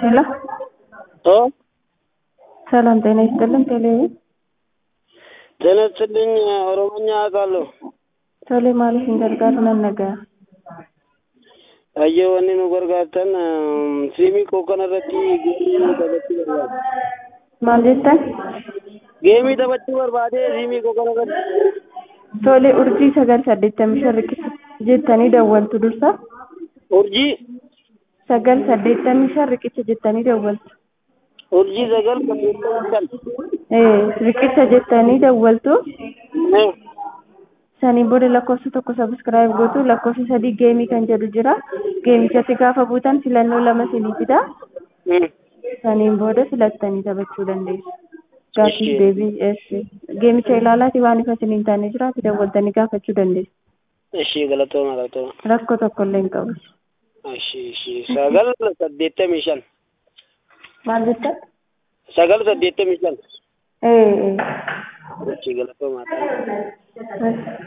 ሄሎ ኦ ሰላም ጤና ይስጥልን። ቴሌ ጤና ይስጥልኝ። ኦሮሞኛ አውቃለሁ። ቶሌ maaliif hin gargaaru nan dhaga'a. Ayyee wanni nu gargaartan siimii koo kanarratti geemii taphachuu barbaade. Maal jettan? Geemii taphachuu barbaade siimii koo kanarratti. Tole urjii sagal saddeettamii shan riqicha jettanii dawwaltu dursa. Urjii Sagal saddeettamii shan riqicha jettanii dawwaltu. urjii sagal saddeettamii shan. Ee riqicha jettanii dawwaltu. Eh, Saniin booda lakkoofsa tokko sabiskiraayib gootu lakkoofsa sadii geemii kan jedhu jira. Geemichatti gaafa buutan filannoo lama sinii fida. mm. Saniin booda filattanii taphachuu dandeessu. Gaaffiif Ishee. deebii eesse. Geemicha ilaalaati waan ifa isiniin taane jiraate dawwaltanii gaafachuu dandeessu. Ishee galatooma galatooma. Rakkoo tokko illee hin qabu. Ishee ishee sagal saddeettamii shan. Maal jettan? Sagal saddeettamii shan. Ee. Ishee galatooma. ee.